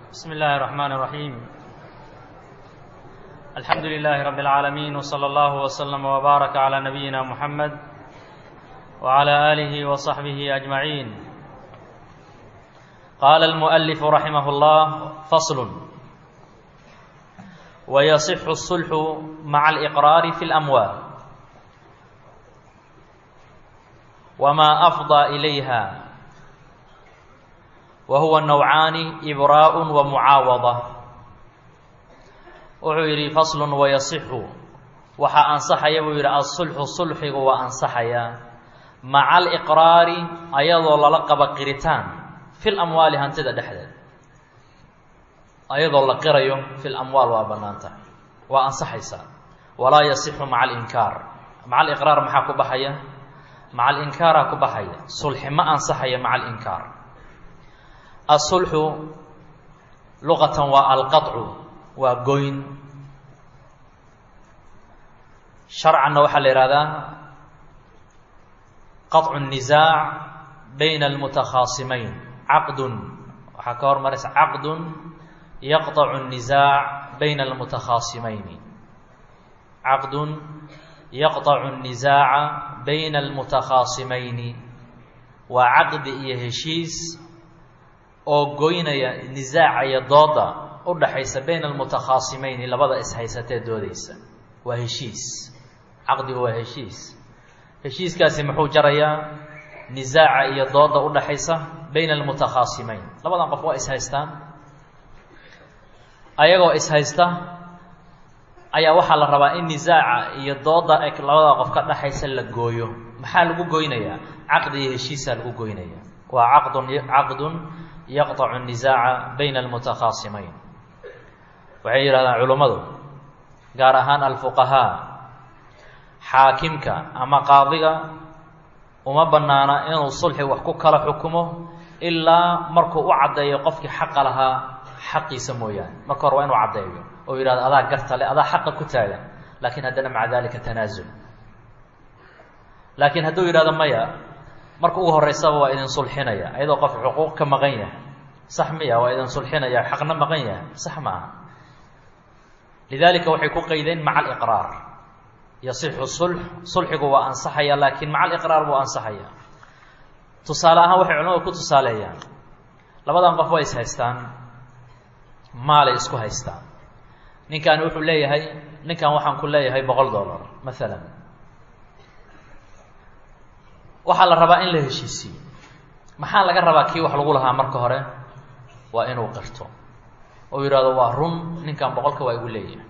بسم الله الرحمن الرحيم الحمد لله رب العالمين وصلى الله وسلم وبارك على نبينا محمد وعلى آله وصحبه أجمعين قال المؤلف رحمه الله فصل ويصح الصلح مع الإقرار في الأموال وما أفضى إليها وهو النوعان إبراء ومعاوضة wuxuu yidhi faslun wayasixu waxaa ansaxaya buu yidhi asulxu sulxigu waa ansaxayaa maca aliqraari ayadoo lala qaba qiritaan fil amwaali hantida dhexdeed ayadoo la qirayo fil amwaal waa bannaan tahay waa ansaxaysaa walaa yasixu maca alinkaar maca aliqraar maxaa ku baxaya maca alinkaaraa ku baxaya sulxi ma ansaxaya maca alinkaar asulxu luqatan waa alqaطcu waa goyn sharcanna waxaa la yihahdaa qaطcu الnisaac bayna almutakhaasimayn caqdun waxaa ka hormaraysa caqdun yaqطacu الnisaac bayna almutakhaasimayni caqdun yaqطacu الnisaaca bayna almutakhaasimayni waa caqdi iyo heshiis oo goynaya nisaaca iyo dooda udhaxaysa bayna almutakhaasimayni labada ishaysatee doodaysa waa heshiis caqdigu waa heshiis heshiiskaasi muxuu jarayaa nisaaca iyo dooda udhaxaysa bayna almutakhaasimayn labadan qof waa ishaystaan ayagoo ishaysta ayaa waxaa la rabaa in nisaaca iyo dooda e labada qof ka dhaxaysa la gooyo maxaa lagu goynayaa caqdi iyo heshiisaa lagu goynaya waa caqdun caqdun yaqطacu الnisaaca bayna almutakhaasimayn waxay yidhahdaan culummadu gaar ahaan alfuqahaa xaakimka ama qaadiga uma bannaana inuu sulxi wax ku kala xukumo ilaa markuu u caddeeyo qofkii xaqa lahaa xaqiisa mooyaane marka hore waa inuu caddeeyo oo yidhahdo adaa garta le adaa xaqa ku taagan laakiin haddana maca dalika tanaasul laakiin hadduu yidhahdo maya marka ugu horeysaba waa idin sulxinaya ayadoo qof xuquuq ka maqan yahay sax miya waa idin sulxinaya xaqna maqan yahay sax ma aha lidalika waxay ku qaydeen maca aliqraar yasixu sulx sulxigu waa ansaxaya laakiin maca aliqraar buu ansaxaya tusaale ahaan waxay culamadu ku tusaaleeyaan labadan qof way is haystaan maalay isku haystaan ninkaani wuxuu leeyahay ninkan waxaan ku leeyahay boqol dollar maalan waxaa la rabaa in la heshiisiyo maxaa laga rabaa kii wax lagu lahaa marka hore waa inuu qirto oo yidhahdo waa run ninkan boqolka waa igu leeyahay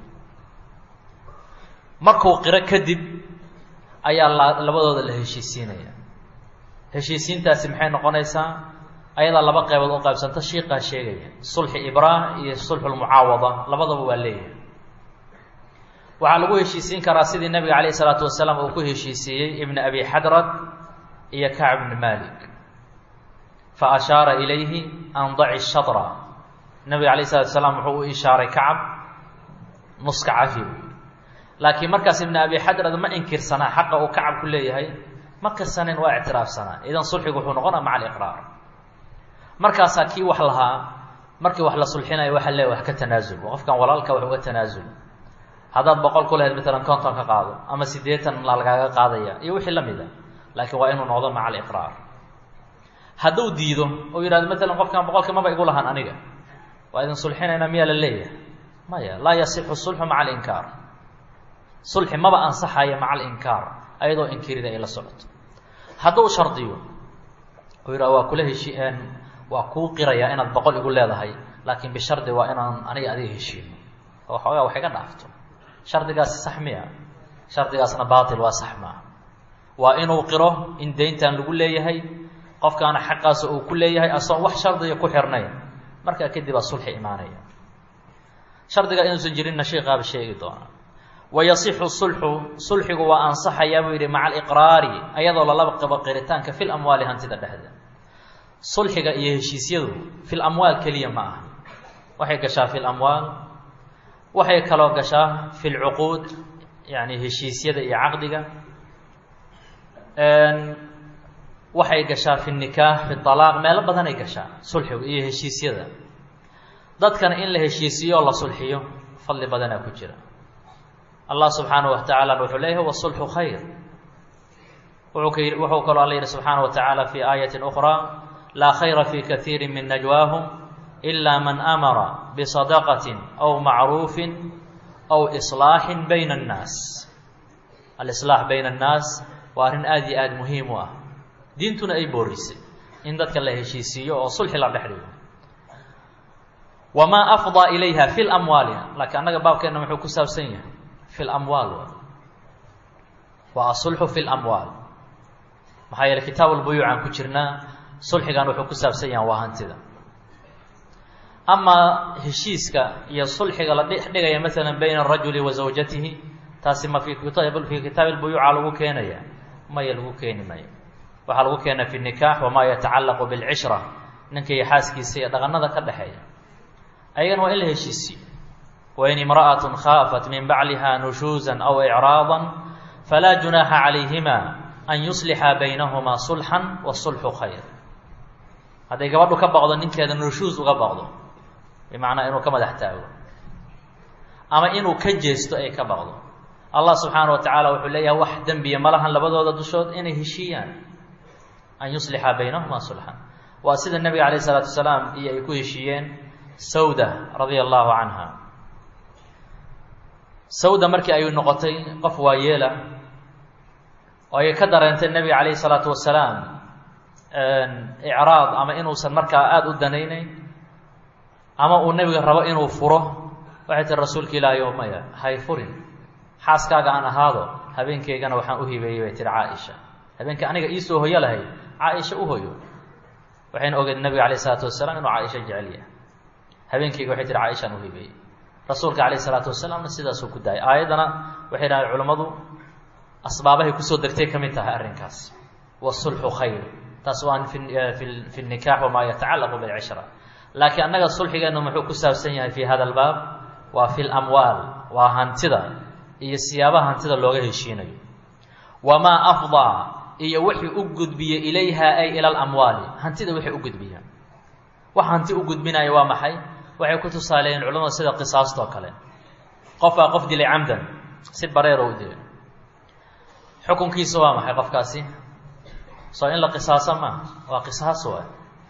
markuu qiro kadib ayaa la labadooda la heshiisiinaya heshiisiintaasi maxay noqonaysaa ayadaa laba qaybood u qaybsanta shiiqaa sheegaya sulxi ibraa iyo sulxulmucaawada labadaba waa leeyahay waxaa lagu heshiisiin karaa sidii nabiga calayh isalaatu wasalaam uu ku heshiisiiyey ibna abi xadrad iyo kacb bni malik fa ashaara ilayhi an daci shatra nabiga alayh isalatu salaam wuxuu u ishaaray kacab nuska cafi laakiin markaas ibn abi xadrad ma inkirsanaa xaqa uu kacab ku leeyahay ma kirsanin waa ictiraafsanaa idan sulxigu wuxuu noqonaa maca aliqraar markaasaa kii wax lahaa markii wax la sulxinayo waxaa leeya wax ka tanaasul qofkan walaalka wax uga tanaasul haddaad boqol ku lahayd matalan konton ka qaado ama siddeetan la lagaaga qaadaya iyo wixii la mid a laakiin waa inuu noqdo maca aliqraar hadduu diido oo yidhahdo matalan qofkan boqolka maba igu lahaan aniga waa idin sulxinaynaa miyaa la leeyahay maya laa yasixu sulxu maca alinkaar sulxi maba ansaxaya maca alinkaar ayadoo inkirida ay la socoto hadduu shardiyo oo yidhahdo waa kula heshi waa kuu qirayaa inaad boqol igu leedahay laakiin bishardi waa inaan aniga adiga heshiino oo waxoogaa wax iga dhaafto shardigaasi sax miya shardigaasna baatil waa sax maaha waa inuu qiro in deyntan lagu leeyahay qofkaana xaqaasa uu ku leeyahay asoon wax shardiga ku xirnayn markaa kadib aa sulxi imaanaya shardiga inuusan jirinna sheikaaba sheegi doonaa wayasixu sulxu sulxigu waa ansaxayaa buu yidhi maca aliqraari ayadoo lalaba qabo qiritaanka fil amwaali hantida dhexdeed sulxiga iyo heshiisyadu fil amwaal keliya ma aha waxay gashaa fi lamwaal waxay kaloo gashaa fi lcuquud yani heshiisyada iyo caqdiga waxay gashaa fi nikaax fi alaaq meelo badanay gashaa sulxigu iyo heshiisyada dadkana in la heshiisiiyo oo la sulxiyo fadli badanaa ku jira allah subxaanaه wa tacaala wuxuu leeyahay wasulxu khayr wuxuu kaloo alla yihi subxaanaه wa tacaala fi aayati أkhraa laa khayra fi kaiiri min najwaahum إila man amara bisadaqaةi aw macruufi aw iصlaaxi bayna الnaas alislaax bayna الnaas waa arrin aada iyo aada muhiim u ah diintuna ay boorisay in dadka la heshiisiiyo oo sulxi la dhex dhigo wamaa afdaa ilayha fi lamwaali laakiin annaga baabkeenna muxuu ku saabsan yahay fi lamwaal waa asulxu fi lamwaal maxaa yeele kitaab albuyuuc aan ku jirnaa sulxigan wuxuu ku saabsan yahay waa hantida amaa heshiiska iyo sulxiga la dhex dhigaya masalan bayna arajuli wa zawjatihi taasi ma fi fii kitaabi albuyuuca lagu keenaya maya lagu keeni mayo waxaa lagu keena fi nikaax wamaa yatacallaqu bilcishra ninka iyo xaaskiisa iyo dhaqanada ka dhexeeya ayagana waa in la heshiisiyo wain imra'atun khaafat min bacliha nushuuza aw icraada falaa junaaxa calayhima an yuslixa baynahumaa sulxan wasulxu khayr hadday gabadhu ka baqdo ninkeeda nushuus uga baqdo bimacnaa inuu ka madax taago ama inuu ka jeesto ay ka baqdo allah subxaana wa tacaala wuxuu leeyahay wax dembiya malahan labadooda dushood inay heshiiyaan an yuslixa baynahumaa sulxan waa sida nebiga calayh isalaatu wasalaam iyo ay ku heshiiyeen sawda radia allahu canha sawda markii ay noqotay qof waayeela oo ay ka dareentay nebiga calayhi salaatu wasalaam icraad ama inuusan markaa aada u danaynayn ama uu nebiga rabo inuu furo waxay tiri rasuulka ilaahay o maya hay furin xaaskaaga aan ahaado habeenkaygana waxaan u hibeeyey bay tihi caaisha habeenka aniga iisoo hoyo lahayd caaisha u hoyo waxayna ogeed nebiga calayh isalaatu wasalaam inuu caaisha jecel yahay habeenkayga waxay tihi caaishaan u hibeeyey rasuulka calayh isalaatu wasalaamna sidaasuu ku daayay aayaddana waxay dhahay culammadu asbaabahay kusoo degtay ka mid tahay arrinkaas wasulxu khayr taas waa fi fi nikaax wamaa yatacallaqu bilcishra laakiin annaga sulxigeennu muxuu ku saabsan yahay fi hada albaab waa fi lamwaal waa hantida iyo siyaabaha hantida looga heshiinayo wamaa afdaa iyo wixii u gudbiye ilayha ay ila alamwaali hantida wixii u gudbiya wax hanti u gudbinaya waa maxay waxay ku tusaaleeyeen culamada sida qisaastoo kale qofaa qof dilay camdan si bareero u dilay xukunkiisa waa maxay qofkaasi soo in la qisaaso maaha waa qisaas waa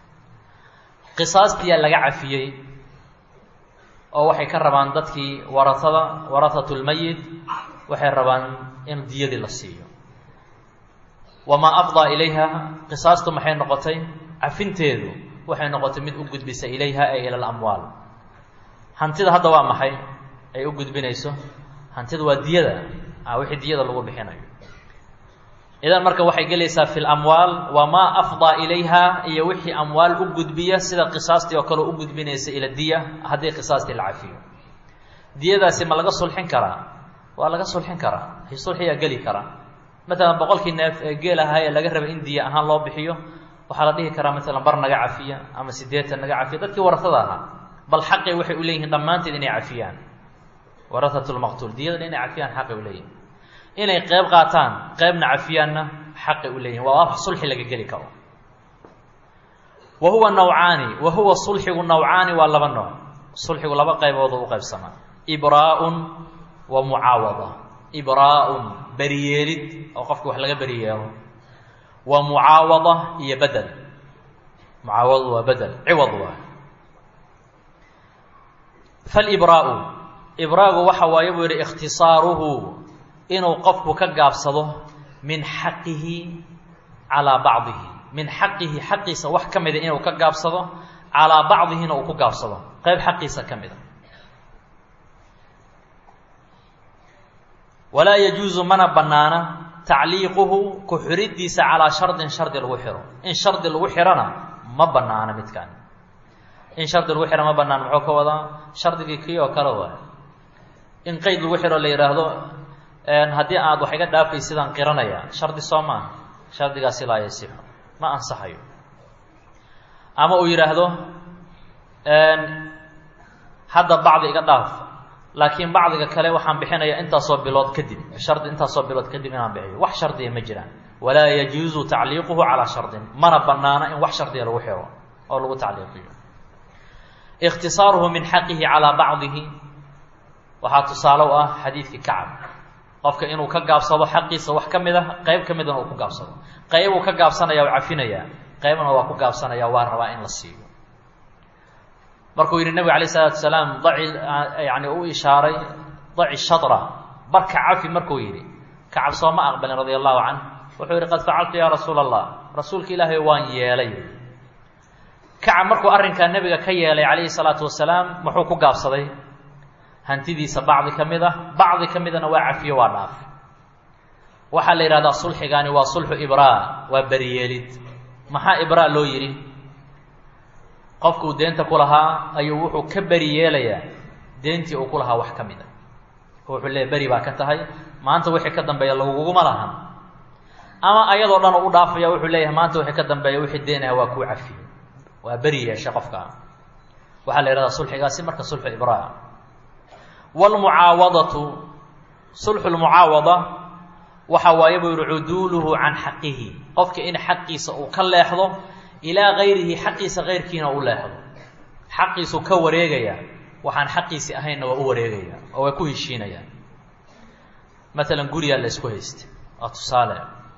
qisaastiyaa laga cafiyey oo waxay ka rabaan dadkii waratada warahatu lmayit waxay rabaan in diyadii la siiyo wamaa afdaa ilayha qisaastu maxay noqotay cafinteedu waxay noqotay mid u gudbisa ilayha ay ila alamwaal hantida hadda waa maxay ay u gudbinayso hantida waa diyada wixii diyada lagu bixinayo idan marka waxay gelaysaa fi lamwaal wamaa afdaa ilayha iyo wixii amwaal u gudbiya sida qisaastii oo kale u gudbinaysa ila diya haddii qisaastii la cafiyo diyadaasi ma laga sulxin karaa waa laga sulxin karaa sulxiyaa geli karaa matalan boqolkii neef ee geel ahaa ee laga rabay in diya ahaan loo bixiyo waxaa la dhihi karaa maalan bar naga cafiya ama siddeetan naga cafiya dadkii warasada ahaa bal xaqay waxay u leeyihiin dhammaanteed inay cafiyaan warahatu lmaqtuul diyadana inay cafiyaan xaqay u leeyihin inay qeyb qaataan qeybna cafiyaanna xaqay u leeyihin waa wax sulxi laga geli karo wa huwa nawcaani wa huwa sulxigu nawcaani waa laba nooc sulxigu laba qaybood u qaybsamaa ibraa'un wa mucaawada ibraa'un beriyeelid oo qofka wax laga beriyeelo wa mucaawada iyo bedel mucaawadu waa bedel ciwad waa falibraa'u ibraagu waxa waaye buu yihi ikhtisaaruhu inuu qofku ka gaabsado min xaqihi calaa bacdihi min xaqihi xaqiisa wax ka mida inuu ka gaabsado calaa bacdihina uu ku gaabsado qeyb xaqiisa ka mida walaa yajuusu mana bannaana tacliiquhu ku xiridiisa calaa shardin shardi lagu xiro in shardi lagu xirona ma bannaana midkan in shardi lagu xiro ma bannaan muxuu ka wadaa shardigii kii oo kale waay in qeyd lagu xiro la yidhaahdo haddii aad wax iga dhaafay sidaan qiranaya shardi soo maaha shardigaasi laa yasixu ma ansaxayo ama uu yidhaahdo hadda bacdi iga dhaaf laakiin bacdiga kale waxaan bixinaya intaasoo bilood kadib shardi intaasoo bilood kadib inaan bixiyo wax shardiya ma jiraan walaa yajuuzu tacliiquhu calaa shardin mana banaana in wax shardiya lagu xiro oo lagu tacliiqiyo ikhtisaaruhu min xaqihi calaa bacdihi waxaa tusaale u ah xadiidkii kacab qofka inuu ka gaabsado xaqiisa wax ka mid a qeyb ka midana uu ku gaabsado qeyb uu ka gaabsanaya u cafinayaa qeybna waa ku gaabsanaya waa rabaa in la siiyo markuu yidhi nebigu alayh isalaatu salaam daci yani u ishaaray daci shadra barka cafi markuu yidhi kacab soo ma aqbalin radia allahu canh wuxuu yidhi qad facaltu yaa rasuula allah rasuulka ilaahay waan yeelay kacab markuu arrinkaa nebiga ka yeelay calayhi salaatu wasalaam muxuu ku gaabsaday hantidiisa bacdi ka mid ah bacdi ka midana waa cafiyo waa dhaaf waxaa la yidhahdaa sulxigaani waa sulxu ibraa waa beriyeelid maxaa ibraa loo yidhi qofkuu deenta ku lahaa ayuu wuxuu ka beri yeelayaa deentii uu ku lahaa wax ka mid a wuxuu leeya beri baa ka tahay maanta wixii ka dambeeya laguguma lahan ama ayadoo dhan u dhaafaya wuxuu leeyahay maanta wixii ka dambeeya wixii deenaha waa kuu cafiyey waa beri yeesha qofka waxaa la yihahdaa sulxigaasi marka sulxu ibraa wlmucaawadatu sulxu lmucaawada waxa waaye buu yihi cuduuluhu can xaqihi qofka in xaqiisa uu ka leexdo ilaa gayrihi xaqiisa kayrkiina u leexdo xaqiisuu ka wareegaya waxaan xaqiisi ahaynna waa u wareegaya oo way ku heshiinayaan maalan gurigaa la isku haysta waa tusaale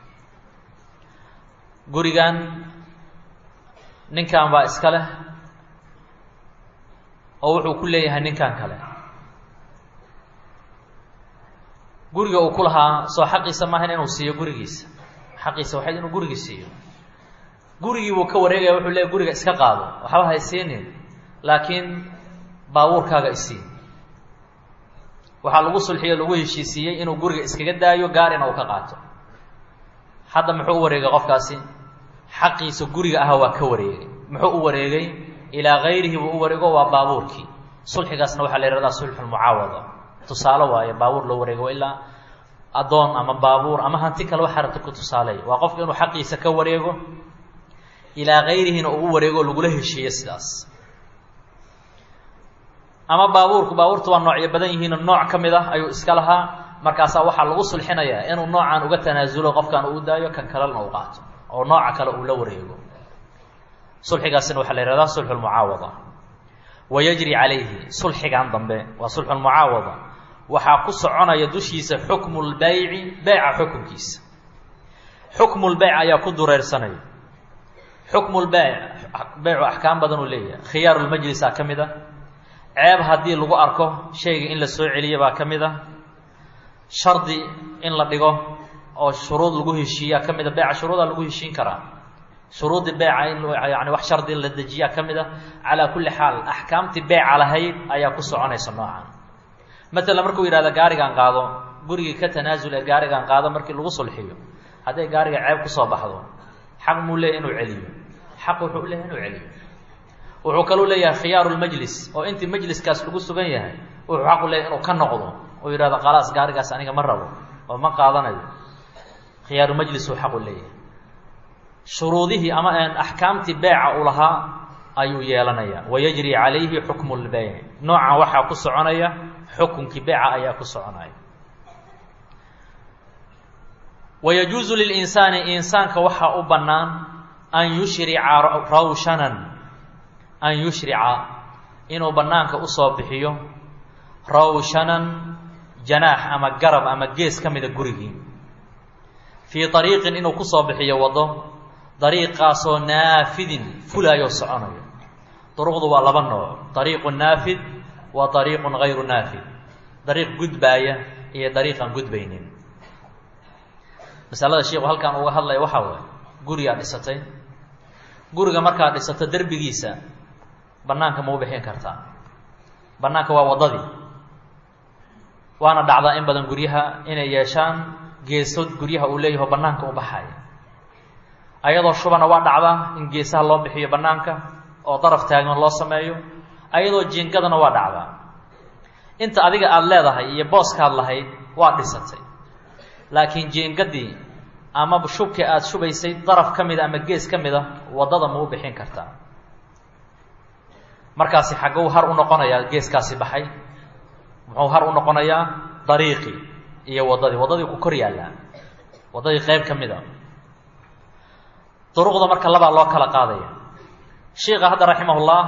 gurigan ninkan baa iska leh oo wuxuu ku leeyahay ninkan kale guriga uu ku lahaa soo xaqiisa maahan inuu siiyo gurigiisa xaqiisa waxayd inuu gurigii siiyo gurigii buu ka wareegaya wuxuu leeyahy guriga iska qaado waxba haysiinin laakiin baabuurkaaga isii waxaa lagu sulxiyo lagu heshiisiiyey inuu guriga iskaga daayo gaarina uu ka qaato hadda muxuu u wareegay qofkaasi xaqiisa guriga aha waa ka wareegay muxuu u wareegay ilaa gayrihi buu u wareego waa baabuurkii sulxigaasna waxaa la yihahdaa sulxulmucaawada tusaale waaye baabuur loo wareego ilaa addoon ama baabuur ama hanti kale waxa rabta ku tusaaleey waa qofka inuu xaqiisa ka wareego ilaa gayrihina uu u wareego lagula heshiiyo sidaas ama baabuurku baabuurta waa noocyo badan yihiino nooc ka mid ah ayuu iska lahaa markaasaa waxaa lagu sulxinayaa inuu noocaan uga tanaasulo qofkan uu daayo kan kalena uu qaato oo nooca kale uu la wareego sulxigaasina waxaa la yihahdaa sulxu lmucaawada wayajri calayhi sulxigan dambe waa sulxu lmucaawada waxaa ku soconaya dushiisa xukmu lbayci beyca xukunkiisa xukmu lbeyc ayaa ku dureersanaya xukmu lbeyc beycu axkaam badan uu leeyahay khiyaaru lmajlisa ka mid a ceeb haddii lagu arko shayga in la soo celiya baa ka mid a shardi in la dhigo oo shuruud lagu heshiiyaa ka mid a beyca shuruudaa lagu heshiin karaa shuruudii beyca in yani wax shardi la dejiyaa ka mid a calaa kulli xaal axkaamtii beyca lahayd ayaa ku soconaysa noocan matalan markuu yidhahda gaarigan qaado gurigii ka tanaasul ee gaarigan qaado markii lagu sulxiyo hadday gaariga ceeb kusoo baxdo xaq muu leeyahy inuu celiyo xaq wuxuu leeyahy inuu celiyo wuxuu kaluu leeyahay khiyaaru lmajlis oo intii majliskaas lagu sugan yahay wuxuu xaqu leeyahy inuu ka noqdo oo yidhahdo khalaas gaarigaas aniga ma rabo oo ma qaadanayo khiyaaru majlis uu xaqu leeyahay shuruudihii ama axkaamtii beeca uu lahaa ayuu yeelanaya wayajri calayhi xukmu lbeyc noocan waxaa ku soconaya xukunkii beeca ayaa ku soconaya wayajuusu lilinsaani insaanka waxaa u bannaan an yushrica rawshanan an yushrica inuu bannaanka usoo bixiyo rawshanan janaax ama garab ama gees ka mida gurigii fii ariiqin inuu kusoo bixiyo waddo dariiqaasoo naafidin fulaayoo soconayo duruqdu waa laba nooc dariiqu naafid wa dariiqun gayru naafid dariiq gudbaaya iyo dariiqan gudbaynin masalada sheikhu halkaan uga hadlaya waxaa waaye gurigaa dhisatay guriga markaad dhisato derbigiisa bannaanka ma u bixin kartaa bannaanka waa waddadii waana dhacdaa in badan guryaha inay yeeshaan geesood guryaha uu leeyaho bannaanka u baxaya ayadoo shubana waa dhacdaa in geesaha loo bixiyo bannaanka oo daraf taagan loo sameeyo ayadoo jiingadana waa dhacdaa inta adiga aada leedahay iyo booskaad lahayd waa dhisatay laakiin jiingadii ama shubkii aada shubaysay daraf ka mida ama gees ka mid a waddada ma u bixin kartaa markaasi xagguu har u noqonayaa geeskaasi baxay muxuu har u noqonayaa dariiqii iyo waddadii waddadii ku kor yaallaa waddadii qayb ka mid a duruqda marka labaa loo kala qaadaya sheikha hadda raximahullah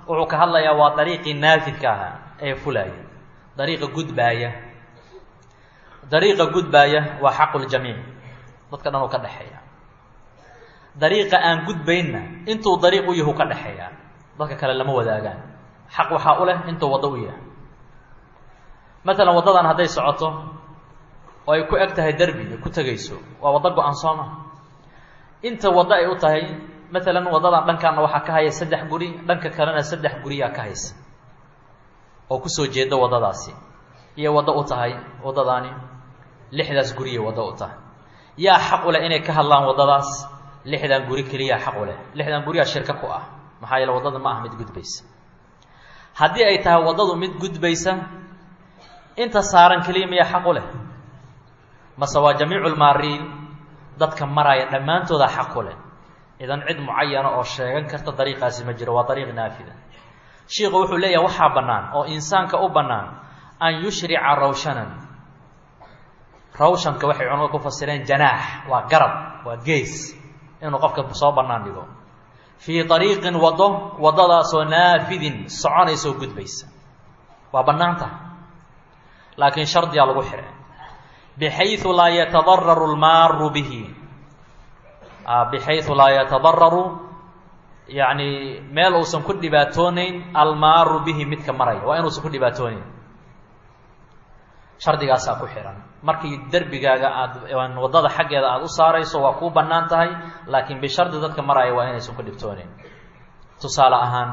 wuxuu ka hadlayaa waa dariiqii naafidka ahaa ee fulaya dariiqa gudbaaya dariiqa gudbaaya waa xaquljamiic dadka dhan uu ka dhexeeya dariiqa aan gudbaynna intuu dariiq u yahu ka dhexeeyaa dadka kale lama wadaagaan xaq waxaa u leh intuu waddo u yahay matalan waddadan hadday socoto oo ay ku eg tahay derbi ay ku tegayso waa waddo go-an sooma inta waddo ay u tahay matalan waddadan dhankaana waxaa ka haya saddex guri dhanka kalena saddex guriyaa ka haysa oo kusoo jeeda waddadaasi iyay waddo u tahay waddadaani lixdaas guriyay waddo u tahay yaa xaq u leh inay ka hadlaan waddadaas lixdan guri keliyaa xaq u leh lixdan guriyaa shirka ku ah maxaa yeele waddada ma ah mid gudbaysa haddii ay tahay waddadu mid gudbaysa inta saaran keliya miyaa xaq u leh mase waa jamiicu lmaariin dadka maraya dhammaantooda xaq u leh idan cid mucayana oo sheegan karta dariiqaasi ma jiro waa dariiq naafida shiiku wuxuu leeyahay waxaa bannaan oo insaanka u bannaan an yushrica rawshanan rawshanka waxay culamada ku fasireen janaax waa garab waa gees inuu qofka soo bannaan dhigo fii ariiqin waddo waddadaasoo naafidin soconaysa oo gudbaysa waa bannaan tahay laakiin shardiyaa lagu xihay bixayu laa yatadararu lmaaru bihi bixayu laa yatadararu yacni meel uusan ku dhibaatooneyn almaaru bihi midka maraya waa inuusan ku dhibaatooneyn shardigaasaa ku xihan markii derbigaaga aada waddada xaggeeda aada u saarayso waa kuu bannaan tahay laakiin bishardi dadka maraya waa inaysan ku dhibtooneyn tusaale ahaan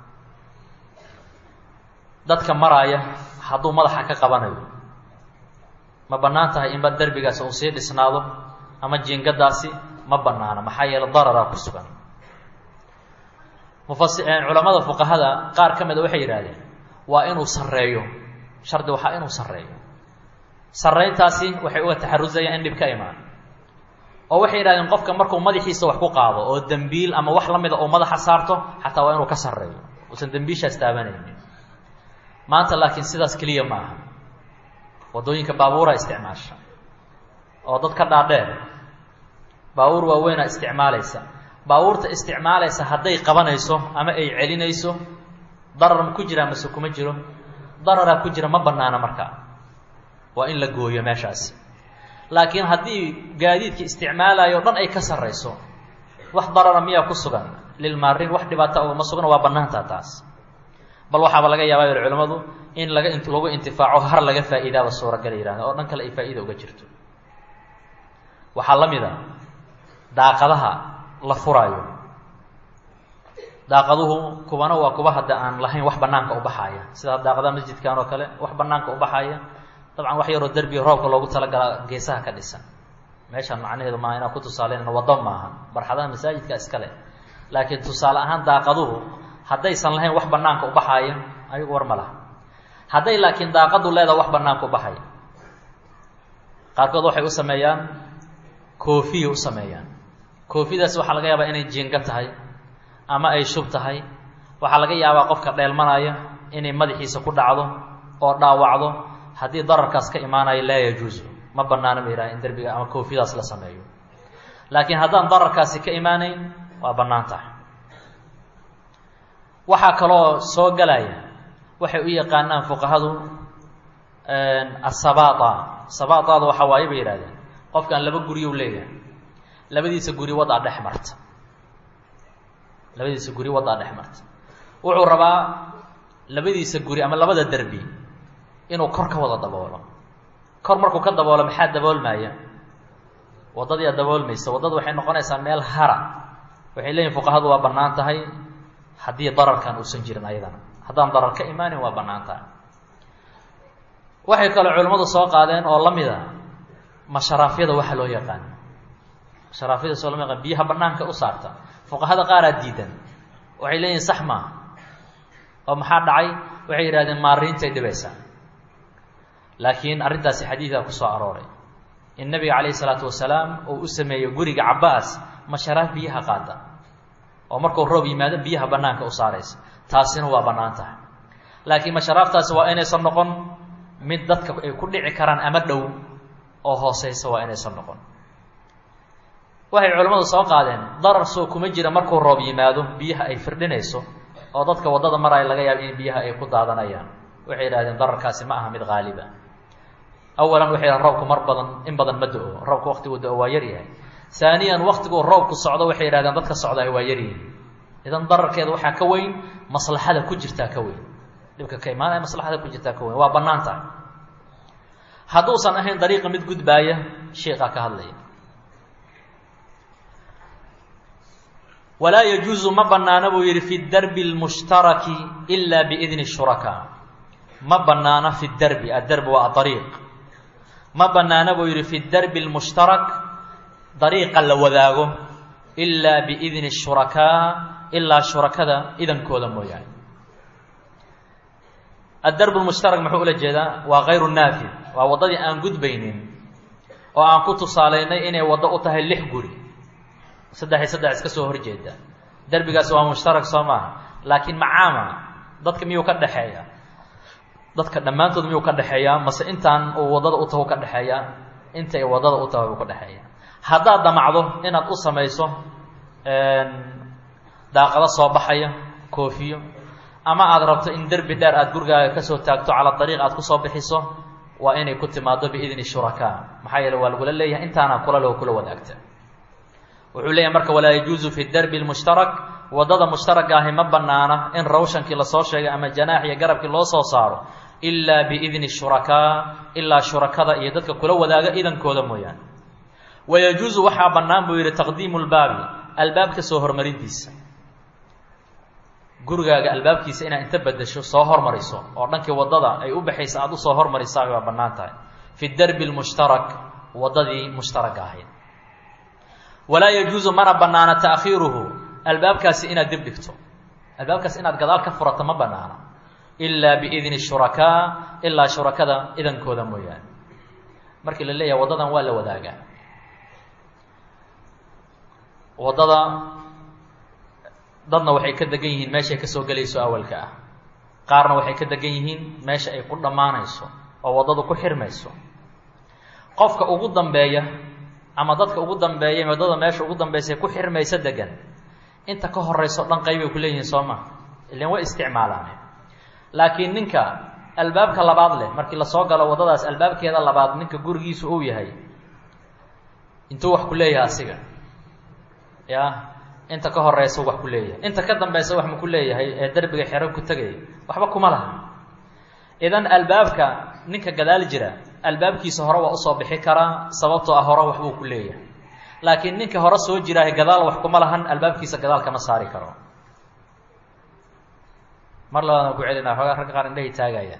dadka maraaya hadduu madaxa ka qabanayo ma bannaan tahay inba derbigaasi uu sii dhisnaado ama jiingadaasi ma bannaana maxaa yeele dararaa ku sugan mufasi culamada fuqahada qaar ka mida waxay yidhahdeen waa inuu sarreeyo shardi waxaa inuu sarreeyo sarrayntaasi waxay uga taxarusayaan in dhib ka imaan oo waxay yidhahdeen qofka markuu madaxiisa wax ku qaado oo dembiil ama wax la mida uu madaxa saarto xataa waa inuu ka sarreeyo uusan dembiishaas taabanaynin maanta laakiin sidaas keliya ma aha waddooyinka baabuura isticmaasha oo dad ka dhaadheer baabuur waaweynaa isticmaalaysa baabuurta isticmaalaysa hadday qabanayso ama ay celinayso darar ma ku jiraa mase kuma jiro dararaa ku jira ma bannaana markaa waa in la gooyo meeshaasi laakiin haddii gaadiidka isticmaalayo o dhan ay ka sarrayso wax darara miyaa ku sugan lilmaarin wax dhibaata ugama sugna waa bannaantaa taas bal waxaaba laga yaabaa yidhi culimmadu in laga lagu intifaaco har laga faa'iidaaba suuragala yihahda oo dhan kale ay faa'iida uga jirto waxaa la mid a daaqadaha la furaayo daaqaduhu kuwana waa kuwa hadda aan lahayn wax banaanka u baxaaya sida daaqadaha masjidkan oo kale wax banaanka u baxaaya dabcan wax yaroo derbiga roobka loogu talagala geesaha ka dhisan meeshaan macnaheedu maa inaan ku tusaaleynayno waddo maaha barxadaha masaajidka iskale laakiin tusaale ahaan daaqaduhu haddaysan lahayn wax banaanka u baxaaya ayagu war ma laha hadday laakiin daaqadu leedaha wax banaanka u baxaya qaarkood waxay u sameeyaan koofiya u sameeyaan koofidaas waxaa laga yaabaa inay jiinga tahay ama ay shub tahay waxaa laga yaabaa qofka dheelmanaya inay madaxiisa ku dhacdo oo dhaawacdo haddii dararkaas ka imaanayo laa yajuusu ma banaana ba yidhaha in derbiga ama koofidaas la sameeyo laakiin haddaan dararkaasi ka imaanayn waa bannaan tahay waxaa kaloo soo galaya waxay u yaqaanaan fuqahadu asabata sabatada waxaa waaye bay yihahdeen qofkan laba guriyou leeyahay labadiisa guri wadaa dhex marta labadiisa guri wadaa dhex marta wuxuu rabaa labadiisa guri ama labada derbi inuu kor ka wada daboolo kor markuu ka daboolo maxaa daboolmaya waddadiia daboolmaysa waddadu waxay noqonaysaa meel hara waxay leeyihin fuqahadu waa bannaan tahay haddii dararkan uusan jirin ayadana haddaan darar ka imaanin waa bannaan tahay waxay kaloo culimmadu soo qaadeen oo la mid a masharaafyada waxa loo yaqaan masharaafyada soo lama yaqaan biyaha banaanka u saarta fuqahada qaaraa diidan waxay leeyihin sax maaha oo maxaa dhacay waxay yidhahdeen maariintay dhibaysaa laakiin arrintaasi xadiidaa ku soo arooray in nabiga calayhi isalaatu wasalaam uu u sameeyo guriga cabaas masharaaf biyaha qaada oo markuu roob yimaado biyaha banaanka u saaraysa taasina waa bannaan tahay laakiin masharaaftaasi waa inaysan noqon mid dadka ay ku dhici karaan ama dhow oo hooseysa waa inaysan noqon waxay culimmadu soo qaadeen darar soo kuma jira markuu roob yimaado biyaha ay firdhinayso oo dadka waddada maraya laga yaabo in biyaha ay ku daadanayaan waxay yidhahdeen dararkaasi ma aha mid haaliba awalan waxay yidhahen roobku mar badan in badan ma do-o roobka waktigu do-o waa yaryahay haaniyan waktiguu roobku socdo waxay yidhahdeen dadka socdaay waa yaryihin idan dararkeeda waxaa ka weyn maslaxada ku jirtaa ka weyn dhibka ka imaanaya maslaxada ku jirtaa ka weyn waa bannaan tahay hadduusan ahayn dariiqa mid gudbaaya sheekaa ka hadlaya walaa yajuusu ma bannaana buu yidhi fi darbi اlmushtaraki ila biidni shurakaa ma bannaana fi darbi addarbi waa adariiq ma bannaana buu yidhi fi darbi اlmushtarak dariiqa la wadaago ilaa biidni shurakaa ilaa shurakada idankooda mooyaane addarb lmushtarak muxuu ula jeedaa waa kayru naafid waa waddadii aan gudbaynin oo aan ku tusaalaynay inay waddo u tahay lix guri saddex iyo saddex iska soo horjeeda derbigaasi waa mushtarak soo maaha laakiin macaama dadka miyuu ka dhexeeya dadka dhammaantood miyuu ka dhexeeyaa mase intaan uu waddada u taho ka dhexeeyaa intay waddada u tahay uu ka dhexeeya haddaad damacdo inaad u samayso daaqado soo baxaya koofiyo ama aada rabto in derbi dheer aada gurigaaga kasoo taagto cala dariiq aad kusoo bixiso waa inay ku timaado biidni shurakaa maxaa yeele waa lagula leeyahay intaana kula loo kula wadaagta wuxuu leeyahay marka walaa yajuusu fi darbi lmushtarak waddada mushtaraka ahi ma banaana in rawshankii lasoo sheegay ama janaax iyo garabkii loo soo saaro ilaa biidni shurakaa ilaa shurakada iyo dadka kula wadaaga idankooda mooyaane wayajuusu waxaa bannaan buu yidhi taqdiimu lbaabi albaabka soo hormarintiisa gurigaaga albaabkiisa inaad inta bedesho soo hormariso oo dhankii waddada ay u baxaysa aada usoo hormarisaa waa bannaan tahay fi darbi lmushtarak waddadii mushtaraka ahayd walaa yajuusu mana bannaana taakhiiruhu albaabkaasi inaad dib dhigto albaabkaasi inaad gadaal ka furato ma bannaana ilaa biidni shurakaa ilaa shurakada idankooda mooyaane markii la leeyahay waddadan waa la wadaagaa waddada dadna waxay ka degan yihiin meeshay kasoo gelayso awalka ah qaarna waxay ka degan yihiin meesha ay ku dhammaanayso oo waddadu ku xirmayso qofka ugu dambeeya ama dadka ugu dambeeya waddada meesha ugu dambaysa ku xirmaysa degan inta ka horeyso dhan qaybay ku leeyihiin soo ma ilan way isticmaalaan laakiin ninka albaabka labaad leh markii lasoo galo waddadaas albaabkeeda labaad ninka gurigiisu uu yahay intuu wax ku leeyahay asiga ya inta ka horeysa wax ku leeyahay inta ka dambeysa wax ma ku leeyahay ee derbiga xero ku tegaya waxba kuma laha idan albaabka ninka gadaal jira albaabkiisa hore waa usoo bixi karaa sababtoo ah hore waxbuu ku leeyahay laakiin ninka hore soo jiraahay gadaal wax kuma lahan albaabkiisa gadaal kama saari karo mar labaadaan ku celina xoogaa ragga qaar indhahay taagaya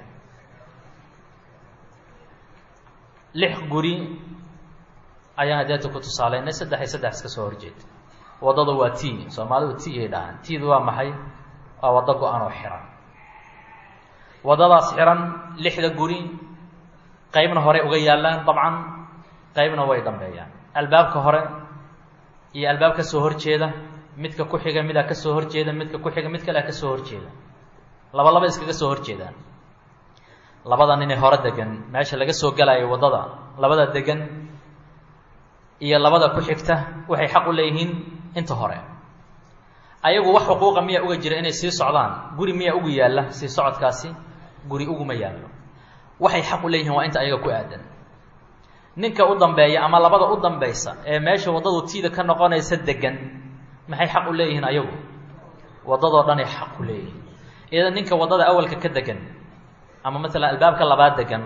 lix guri ayaan hadeeta ku tusaaleynay saddex iyo saddex iska soo horjeeda waddada waa t soomaalidu t ay dhahaan tdu waa maxay waa waddo go-an oo xiran waddadaas xiran lixda guri qaybna horey uga yaallaan dabcan qaybna way dambeeyaan albaabka hore iyo albaab ka soo horjeeda midka ku xiga midaa kasoo horjeeda midka ku xiga mid kalea kasoo horjeeda laba laba iskaga soo horjeedaan labada ninay hore degan meesha laga soo galayo waddada labada degan iyo labada ku xigta waxay xaq u leeyihiin inta hore ayagu wax xuquuqa miyaa uga jira inay sii socdaan guri miyaa ugu yaalla sii socodkaasi guri uguma yaallo waxay xaq u leeyihiin waa inta ayaga ku aadan ninka u dambeeya ama labada u dambaysa ee meesha waddadu tiida ka noqonaysa degan maxay xaq u leeyihiin ayagu waddadoo dhanay xaq u leeyihiin idan ninka waddada awalka ka degan ama maalan albaabka labaad degan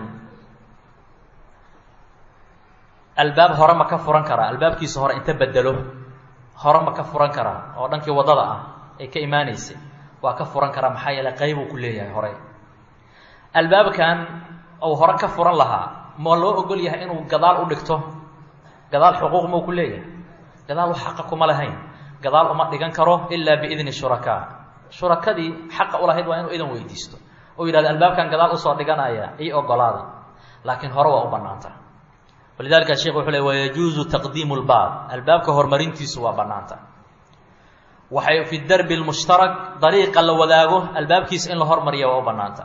albaab hore ma ka furan karaa albaabkiisa hore inta bedelo hore ma ka furan karaa oo dhankii waddada ah ay ka imaanaysay waa ka furan karaa maxaa yeele qaybuu ku leeyahay hore albaabkan uu hore ka furan lahaa ma loo ogol yahay inuu gadaal u dhigto gadaal xuquuq mau ku leeyahay gadaal wax xaqa kuma lahayn gadaal uma dhigan karo ilaa biidni shurakaa shurakadii xaqa ulahayd waa inuu idan weydiisto oo yidhahdo albaabkan gadaal usoo dhiganaya io ogolaada laakiin hore waa u banaanta walidalika sheekh wuxuu le wayajuuzu taqdiimu lbaab albaabka horumarintiisu waa banaanta waxay fi darbi lmushtarak dariiqa la wadaago albaabkiisa in la hormariya waa u banaanta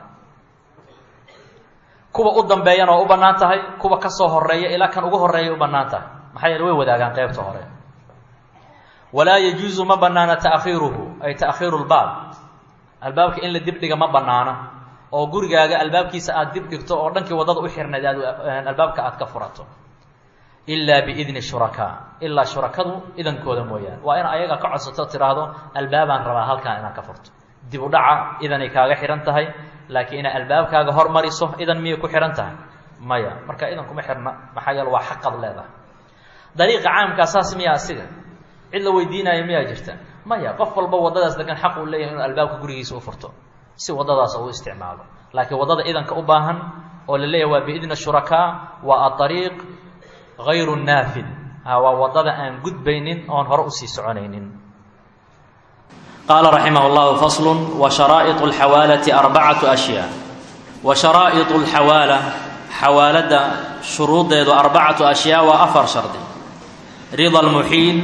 kuwa u dambeeyana waa u banaan tahay kuwa kasoo horeeya ilaa kan ugu horeeya u banaan tahay maxaa yeele way wadaagaan qeybta hore walaa yajuuzu ma banaana taakhiiruhu ay taakhiiru lbaab albaabka in la dib dhiga ma banaana oo gurigaaga albaabkiisa aad dib dhigto oo dhankii waddada u xirnayd aad albaabka aad ka furato ilaa biidni shurakaa ilaa shurakadu idankooda mooyaane waa in ayaga ka codsato tiraahdo albaabaan rabaa halkaan inaan ka furto dib u dhaca idanay kaaga xihan tahay laakiin inaad albaabkaaga hormariso idan miyay ku xihan tahay maya marka idan kuma xirna maxaa yeele waa xaqad leedahay dariiqa caamkaa saas miya asiga cid la weydiinaayo miyaa jirta maya qof walba waddadaas degan xaq uu leeyahay inuu albaabka gurigiisa u furto si waddadaas uu isticmaalo laakiin waddada idanka u baahan oo la leeyahay waa biidni shurakaa waa aariiq hayru naafid waa waddada aan gudbaynin oon hore usii soconaynin qaala raximah llahu faslu wa sharaa'iط اlxawaalati arbacatu ashyaa wa sharaa'iط اlxawaala xawaaladda shuruudeedu arbacatu ashyaa waa afar shardi rida lmuxiil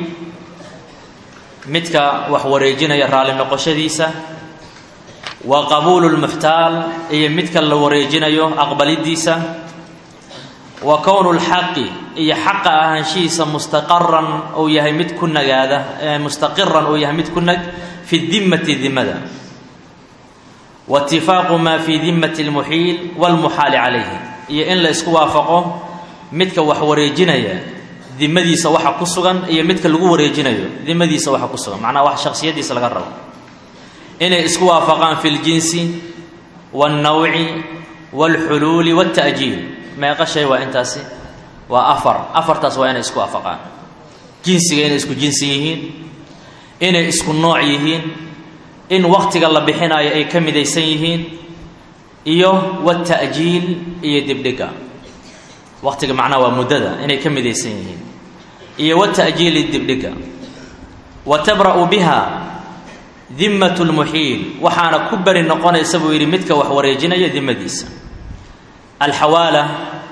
midka wax wareejinaya raalli noqoshadiisa wa qabuulu lmuxtaal iyo midka la wareejinayo aqbalidiisa wa kownu lxaqi iyo xaqa ahaanshihiisa mustaqaran uu yahay mid ku nagaada mustaqiran uu yahay mid ku nag fi dimmati dimada wa itifaaqu maa fi dimmati lmuxiil walmuxaali calayhi iyo in la isku waafaqo midka wax wareejinaya dimadiisa waxa ku sugan iyo midka lagu wareejinayo dimadiisa waxa ku sugan macnaha wax shaksiyadiisa laga rabo inay isku waafaqaan fi ljinsi wاlnawci wاlxuluuli wاlta'jiil meeqa shay waa intaasi waa afar afartaas waa inay isku waafaqaan jinsiga inay isku jinsi yihiin inay isku nooc yihiin in waktiga la bixinayo ay ka midaysan yihiin iyo wاta'jiil iyo dibdhiga waktiga macnaha waa muddada inay ka midaysan yihiin iyo wata'jiili dibdhiga wa tabra'u biha dimmat lmuxiil waxaana ku beri noqonaysa buu yidhi midka wax wareejinaya dimadiisa alxawaala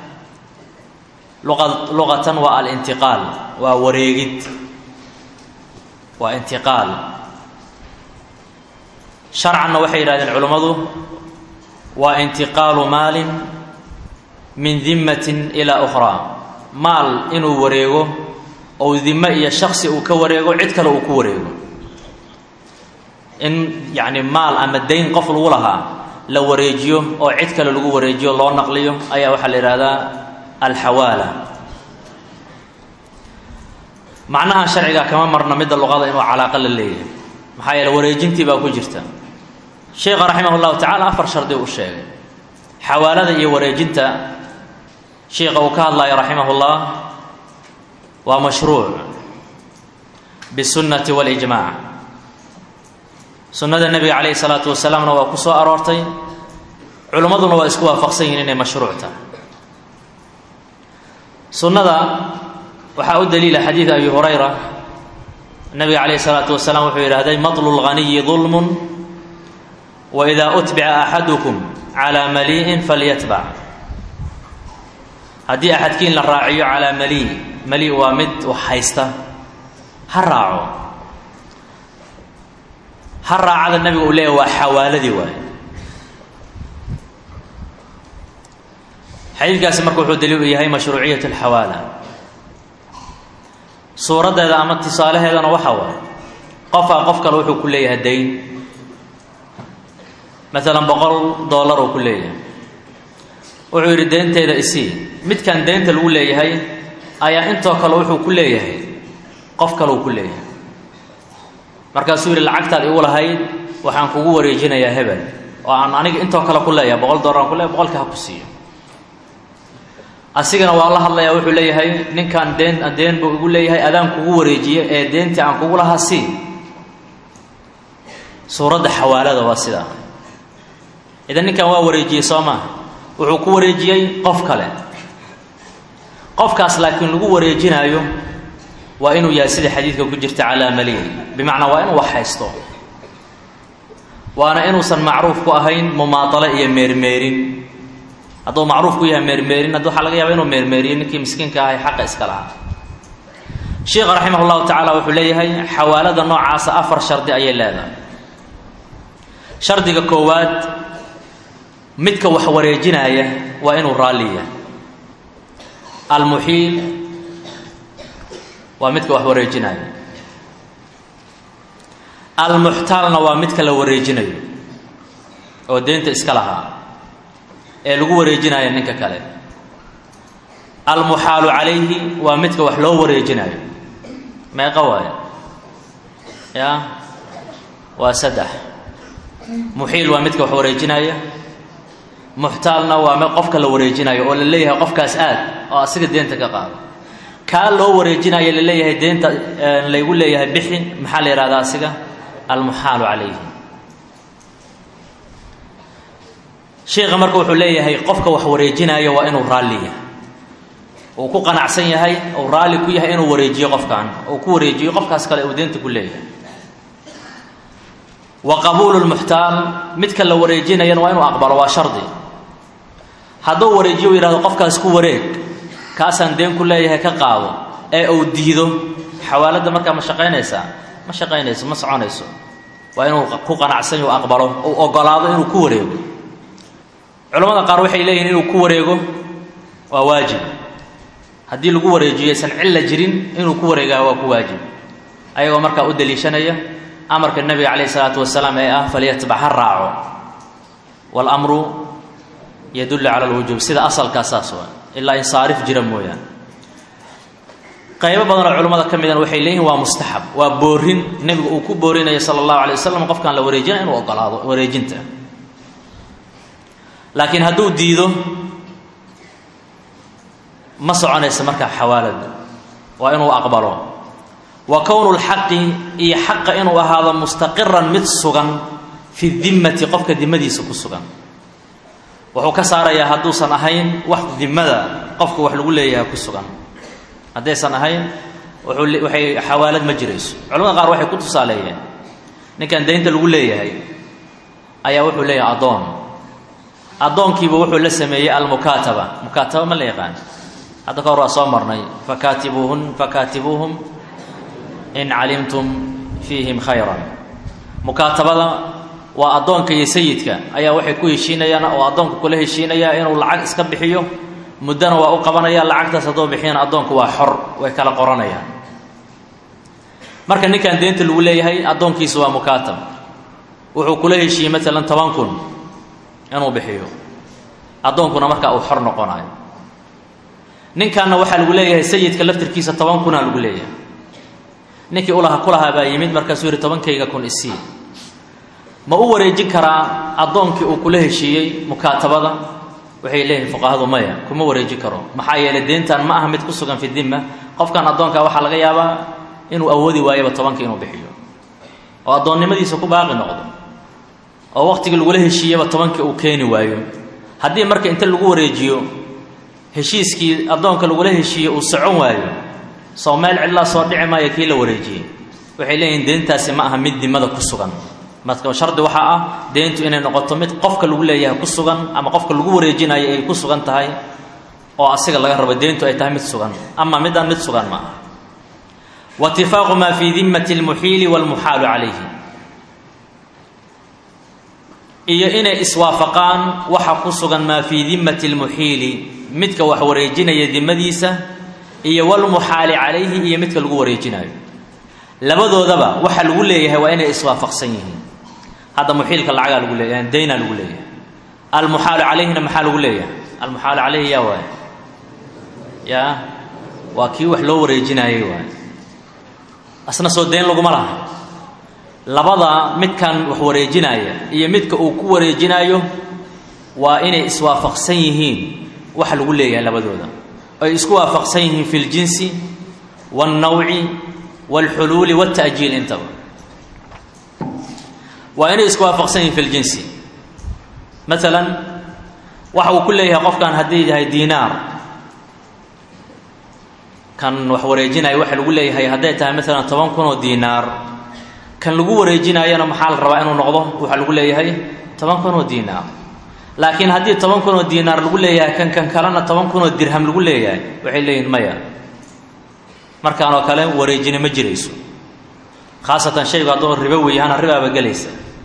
luqa luqatan waa alintiqaal waa wareegid waa intiqaal sharcanna waxay yidhahdeen culummadu waa intiqaalu maalin min dimmatin ilaa ukhraa maal inuu wareego ou dime iyo shaksi uu ka wareego cid kale uu ku wareego in yacni maal ama dayn qof lagu lahaa la wareejiyo oo cid kale lagu wareejiyo loo naqliyo ayaa waxaa la yidhahdaa alxawaala macnaha sharciga kama marna midda luqada inuu calaaqa la leeyahay maxaa yeele wareejintii baa ku jirta sheekha raximah llahu tacala afar shardi u sheegay xawaalada iyo wareejinta sheikha uu ka hadlayo raximah اllah waa mashruuc bالsunnati wاlijmac sunnada nebiga calayhi الsalaatu wasalaamna waa ku soo aroortay culimmaduna waa isku waafaqsan yihin inay mashruuc tahay sunnada waxaa u daliila xadiid abi hurayra nabiga calayhi الsalaatu wasalaam wuxuu yidhahday maطlu اlganiyi ظulm waإida utbica axadukum calى malii'in falyatbac haddii axadkiin la raaciyo calaa mali mali waa mid wax haysta ha raaco ha raacada nabiga uu leeyahy waa xawaaladii waaye xadiidkaasi marka wuxuu daliil u yahay mashruuciyat alxawaala suuraddeeda ama tusaalaheedana waxaa waaye qofaa qof kale wuxuu ku leeyahay dayn maalan boqol dollar uu ku leeyahay wuxuu yidhi deynteeda isii midkan deynta lagu leeyahay ayaa intoo kale wuxuu ku leeyahay qof kale uu ku leeyahay markaasuu yidhi lacagtaad igu lahayd waxaan kugu wareejinayaa hebel oo aan aniga intoo kale ku leeyahay boqol dollar aan ku leeyahay boqolka ha ku siiyo asigana waa la hadlayaa wuxuu leeyahay ninkan deen deen buu igu leeyahay adaan kugu wareejiye ee deentii aan kugu lahaa sii suuradda xawaalada waa sidaa idan ninkan waa wareejiyey soo maaha wuxuu ku wareejiyey qof kale qofkaas laakiin lagu wareejinaayo waa inuu yahay sida xadiidka ku jirta calaa maliin bimacnaa waa inuu wax haysto waana inuusan macruuf ku ahayn mumaadalo iyo meermeerin hadduu macruuf ku yahay meermeerin haddi waxaa laga yaaba inuu meermeeriyo ninkii miskiinka ahay xaqa iska lahaa sheikha raximah llahu tacaala wuxuu leeyahay xawaalada noocaasa afar shardi ayay leedahay shardiga koowaad midka wax wareejinaaya waa inuu raalliya almuxiil waa midka wax wareejinaaya almuxtaalna waa midka la wareejinayo oo deynta iska lahaa ee lagu wareejinayo ninka kale almuxaalu calayhi waa midka wax loo wareejinayo meeqa waayo ya waa saddex muxiil waa midka wax wareejinaya muxtaalna waa m qofka la wareejinayo oo la leeyahay qofkaas aad oo asiga deenta ka qaado kaa loo wareejinayo la leeyahay deenta laygu leeyahay bixi maxaa la yihahdaa asiga almuxaalu calayhi sheikha marka wuxuu leeyahay qofka wax wareejinaayo waa inuu raalliya uu ku qanacsan yahay uu raalli ku yahay inuu wareejiyo qofkan uu ku wareejiyo qofkaas kale uu deenta ku leeyahay wa qabuulu lmuxtaal midka la wareejinayana waa inuu aqbalo waa shardi hadduu wareejiyo u yihahdo qofkaas ku wareeg kaasaan deen ku leeyahay ka qaado ee uu diido xawaaladda markaa ma shaqaynaysaa ma shaqaynayso ma soconayso waa inuu ku qanacsan uu aqbalo uu ogolaado inuu ku wareego culamada qaar waxay leeyihin inuu ku wareego waa waajib haddii lagu wareejiyo aysan cilla jirin inuu ku wareegaa waa ku waajib ayagoo markaa u daliishanaya amarka nebiga calayh isalaatu wasalaam ee ah falyatbac ha raaco waalamru yadullu cala alwujuub sida asalkaa saas waa ilaa insaarif jira mooyaane qaybo badanoo culimmada ka midana waxay leeyihin waa mustaxab waa boorin nebigu uu ku boorinayo sala allahu alay wasalam qofkaan la wareejinaya inuu ogolaado wareejinta laakiin hadduu diido ma soconaysa markaa xawaalada waa inuu aqbalo wa kownu lxaqi iyo xaqa inuu ahaado mustaqiran mid sugan fi dimmati qofka dimadiisa ku sugan wuxuu ka saarayaa hadduusan ahayn wax dimada qofka wax lagu leeyahay ku sugan haddaysan ahayn wuxuu waxay xawaalad ma jirayso culamada qaar waxay ku tusaaleeyeen ninkan daynta lagu leeyahay ayaa wuxuu leeyahay addoon addoonkiiba wuxuu la sameeyey almukaataba mukaataba ma la yaqaan hadda ka hor waa soo marnay fakaatibuuhun fakaatibuuhum in calimtum fiihim khayran mukaatabada waa addoonka iyo sayidka ayaa waxay ku heshiinayaan oo addoonka kula heshiinayaa inuu lacag iska bixiyo muddana waa u qabanaya lacagtaas hadduu bixiyana addoonku waa xor way kala qoranayaan marka ninkan deynta lagu leeyahay addoonkiisu waa mukaatab wuxuu kula heshiiyey maalan toban kun inuu bixiyo addoonkuna markaa uu xor noqonayo ninkanna waxaa lagu leeyahay sayidka laftirkiisa toban kunaa lagu leeyahay ninkii ulaha kulahaa baa yimid markaasuu yihi tobankayga kun isii ma u wareejin karaa addoonkii uu kula heshiiyey mukaatabada waxay leeyihin fuqahadu maya kuma wareejin karo maxaa yeelay deentan ma aha mid ku sugan fi dimma qofkan addoonka waxaa laga yaabaa inuu awoodi waayaba tobanka inuu bixiyo oo addoonnimadiisa ku baaqi noqdo oo waqtigii lagula heshiiyaba tobankii uu keeni waayo haddii marka inta lagu wareejiyo heshiiskii addoonka lagula heshiiyey uu socon waayo soo meel cidlaa soo dhici maayo kii la wareejiyey waxay leeyihin deentaasi ma aha mid dimada ku sugan marka shardi waxaa ah deentu inay noqoto mid qofka lagu leeyahay ku sugan ama qofka lagu wareejinayo ay ku sugan tahay oo asiga laga rabo deentu ay tahay mid sugan ama midaan mid sugan ma aha waitifaaqu maa fii dimmati lmuxiili walmuxaalu calayhi iyo inay iswaafaqaan waxa ku sugan maa fii dimmati lmuxiili midka wax wareejinaya dimadiisa iyo walmuxaali calayhi iyo midka lagu wareejinayo labadoodaba waxa lagu leeyahay waa inay iswaafaqsan yihiin hadda muxiilka lacagaa lagu leeyahay daynaa lagu leeyahay almuxaalu calayhina maxaa lagu leeyahay almuxaalu calayhi yaa waay yaa waa kii wax loo wareejinaayey waay asna soo dayn laguma laha labada midkan wax wareejinaaya iyo midka uu ku wareejinaayo waa inay iswaafaqsan yihiin waxa lagu leeyahay labadooda ay isku waafaqsan yihiin fi ljinsi wاlnawci wاlxuluuli wاlta'jiil intaba waa inay isku waafaqsan yihiin fi ljinsi maalan waxa uu ku leeyahay qofkan haddii yahay diinaar kan wax wareejinaya waxa lagu leeyahay hadday tahay maalan toban kun oo diinaar kan lagu wareejinaayana maxaa la rabaa inuu noqdo waxaa lagu leeyahay toban kun oo diinaar laakiin haddii toban kun oo diinaar lagu leeyahay kan kan kalena toban kun oo dirham lagu leeyahay waxay leeyihin maya markaan oo kale wareejini ma jirayso khaasatan shaygu hadduu ribo weeyahana ribaaba gelaysa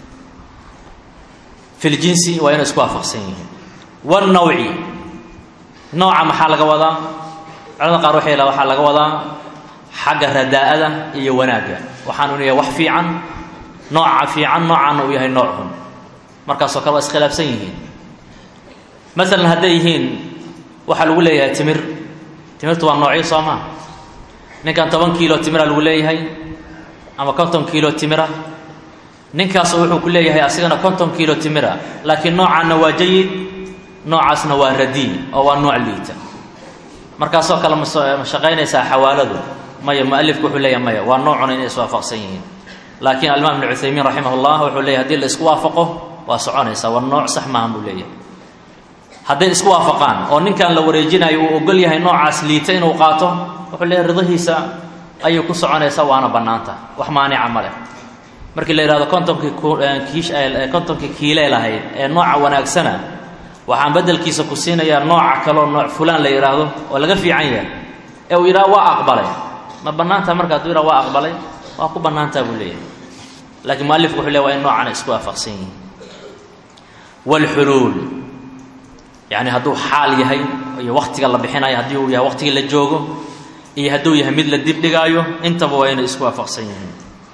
filjinsi waa inay isku waafaqsan yihiin wanawci nooca maxaa laga wadaa culamada qaar waxay laha waxaa laga wadaa xagga radaa'ada iyo wanaagga waxaanu yahay wax fiican nooca fiican noocaana uu yahay nooc xun markaasoo kale waa iskhilaafsan yihiin maalan hadday yihiin waxaa lagu leeyahay timir timirtu waa noocyo soo maa ninkan toban kiilo timira lagu leeyahay ama konton kiilo timira ninkaasu wuxuu ku leeyahay asigana konton kiilo timira laakiin noocaanna waa jayid noocaasna waa radii oo waa nooc liita markaasoo kale ma shaqaynaysaa xawaaladu maya mualifku wuxuu leeyahay maya waa noocuna inay iswaafaqsan yihiin laakiin alimaam ibnu cuthaymiin raximah llah wuxuu leeyahy hadii la isku waafaqo waa soconaysaa waa nooc sax maahan buu leeyahay hadday isku waafaqaan oo ninkan la wareejinayo uu ogol yahay noocaas liita inuu qaato wuxuu leeyahay ridahiisa ayay ku soconaysaa waana bannaanta wax maanica ma leh markii la yidhahdo kontonkii kiish kontonkii kiilee lahayd ee nooca wanaagsana waxaan beddelkiisa ku siinayaa nooca kaleo nooc fulaan la yidhaahdo oo laga fiican yahay ee uu yidhaha waa aqbalay ma bannaantaha marka haduu yidhaha waa aqbalay waa ku bannaantaha buu leeyahay laakiin mualifku wuxuu leeya waa in noocana isku waafaqsan yihiin waalxuluul yacni hadduu xaal yahay iyo waktiga la bixinayo haddii uu yahay waktigii la joogo iyo hadduu yahay mid la dib dhigaayo intaba waa inay isku waafaqsan yihiin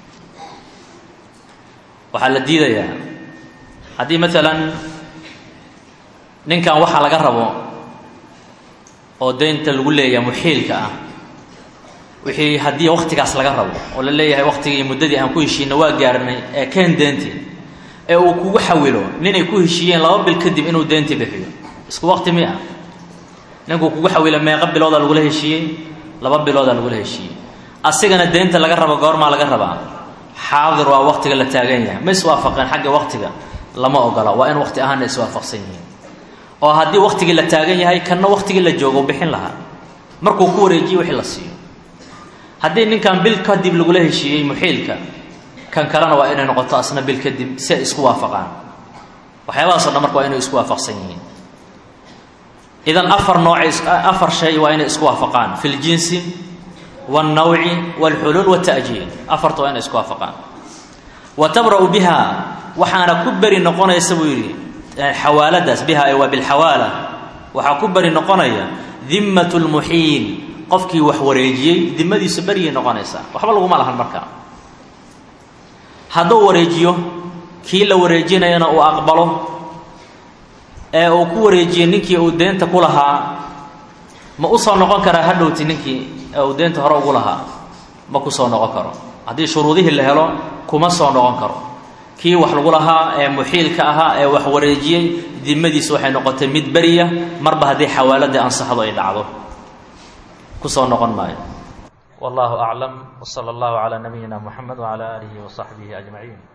waxaa la diidayaa haddii maalan ninkan waxaa laga rabo oo deynta lagu leeyahay muxiilka ah wixii haddii waktigaas laga rabo oo la leeyahay waktigii iyo muddadii aan ku heshiina waa gaarnay ee keen deentii ee uu kugu xawilo ninay ku heshiiyeen laba bil kadib inuu deentii bixiyo isku wakti mi ah ninkuu kugu xawilo meeqa biloodaa lagula heshiiyey laba biloodaa lagula heshiiyey asigana deynta laga rabo goormaa laga rabaa xaadir waa waktiga la taagan yahay ma iswaafaqeen xagga waktiga lama ogola waa in wakti ahaanna iswaafaqsan yihiin oo haddii waktigii la taagan yahay kanna waktigii la joogo bixin lahaa markuu ku wareejiye wixii la siiyo haddii ninkan bil kadib lagula heshiiyey muxiilka kan kalena waa inay noqoto asna bil kadib si ay isku waafaqaan waxyaabahaasoo dhan marka waa inay isku waafaqsan yihiin idan afar nooc afar shay waa inay isku waafaqaan fi ljinsi wاlnawci wاlxuluul wاta'jiil afarta waa inay isku waafaqaan wa tabra'u biha waxaana ku beri noqonaysa buu yidhi xawaaladaas biha waa bilxawaala waxaa ku beri noqonaya dimat lmuxiil qofkii wax wareejiyey dimadiisu beryay noqonaysaa waxba laguma lahan markaa hadduu wareejiyo kii la wareejinayana uu aqbalo ee uu ku wareejiyey ninkii uu deenta ku lahaa ma u soo noqon karaa hadhowti ninkii ee uu deenta hore ugu lahaa ma ku soo noqon karo haddii shuruudihii la helo kuma soo noqon karo kii wax lagu lahaa ee muxiilka ahaa ee wax wareejiyey dimadiisu waxay noqotay mid beriya marba haddii xawaaladii ansaxdo ay dhacdo kusoo noqon maayo wallahu aclam wsala allahu calaa nabiyina muxamed wcala aalihi wasaxbihi ajmaciin